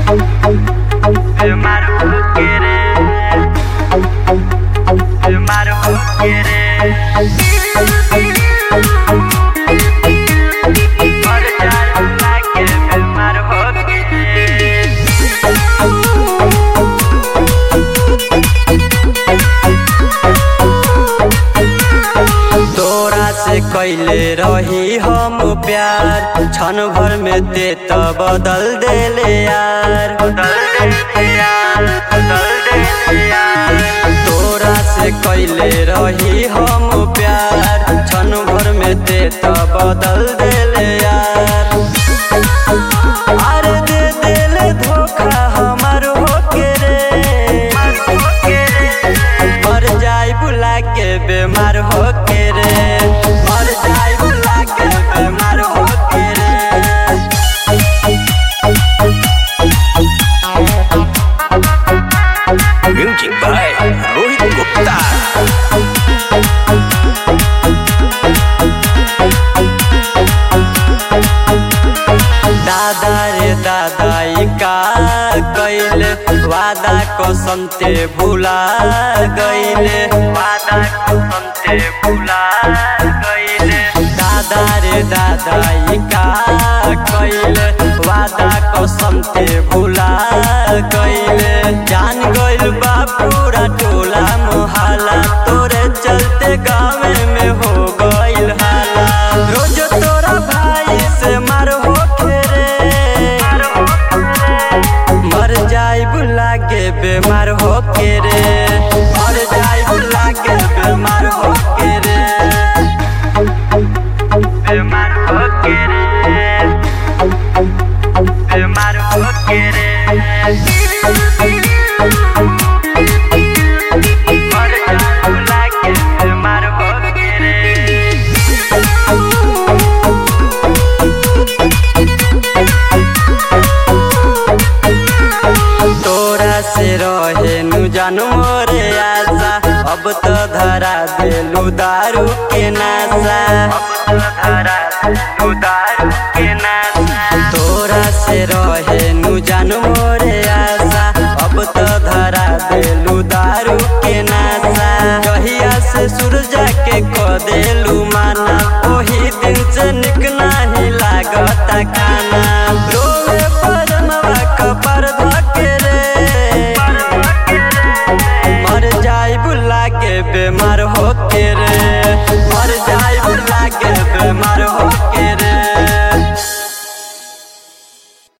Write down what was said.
Filmar o que querer. Filmar o que querer. Olhar pra que filmar o que querer. तोरा से कैले रही हम प्यार क्षण भर में दे तो बदल देले यार बदल देले यार बदल देले यार तोरा से कैले रही हम प्यार क्षण भर में दे तो बदल देले यार अरे दे देले धोखा हमार होके रे मर जाई बुला के बीमार होके रे मर जाई बुला के बीमार होके रे Music by Rohit Gupta. दादा रे दादा ई का कैले वादा कसम ते भुला गईले वादा कसम ते भुला गईले दादा रे दादा ई का कैले वादा कसम ते भुला गईले जान गइल बा पूरा टोला मोहल्ला तोरे चलते गाँव में हो गइल हाला रोज तोरा भाई से मार हो रे मर जाई बुला के बीमार हो के रे मर जाई बुला के बीमार हो के रे बीमार हो के रे बीमार हो के रे मर जाई बुला के बीमार हो के रे तोरा से रहे नु जानू मोरे आशा अब तो धरा देलू दारू के नाशा अब तो धरा देलू दारू के नाशा तोरा से रहे नु जानू मोरे आशा अब तो धरा देलू दारू के नाशा जहिया से सूरजा के क देलू माना ओही दिन से निक नाही लागता खाना रोवे परमवा कपर धके रे मर जाई बुला के बीमार होके रे मर जाई बुला के बीमार होके